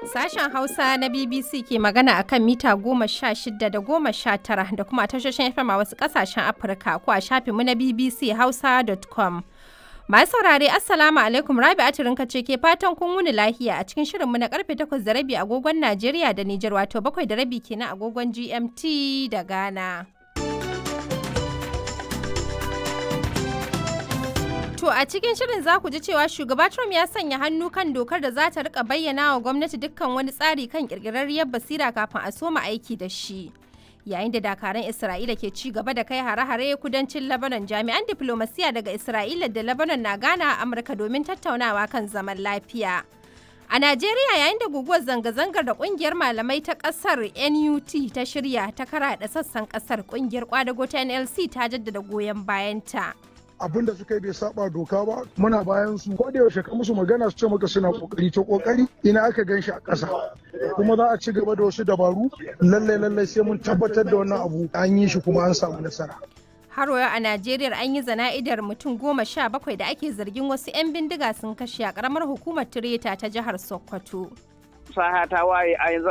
Sashen Hausa na BBC ke magana a kan mita goma sha shida da goma sha tara da kuma tashoshin FM a wasu ƙasashen Afirka ko a shafinmu na BBC Hausa.com. Masu saurare Assalamu alaikum Rabi Atirinka ce ke fatan kun wuni lahiya a cikin shirinmu na karfe takwas da rabi agogon Najeriya da Nijar wato bakwai da rabi kenan agogon GMT da Ghana. To a cikin shirin za ku ji cewa shugaba Trump ya sanya hannu kan dokar da za ta rika bayyana wa gwamnati dukkan wani tsari kan kirkirarriyar basira kafin a soma aiki da shi. Yayin da dakaran Isra'ila ke ci gaba da kai hare-hare kudancin Lebanon jami'an diplomasiya daga Isra'ila da Lebanon na gana a Amurka domin tattaunawa kan zaman lafiya. A Najeriya yayin da guguwar zanga-zangar da kungiyar malamai ta kasar NUT ta shirya ta karaɗa sassan kasar kungiyar kwadago ta NLC ta jaddada goyon bayanta. abin da suka yi bai saba doka ba muna bayan su ko da yaushe ka musu magana su ce maka suna kokari to kokari ina aka gan shi a ƙasa kuma za a ci gaba da wasu dabaru lallai lallai sai mun tabbatar da wannan abu an yi shi kuma an samu nasara har a Najeriya an yi zana'idar mutum goma sha bakwai da ake zargin wasu 'yan bindiga sun kashe a karamar hukumar Tireta ta jihar Sokoto. Saha ta waye a yanzu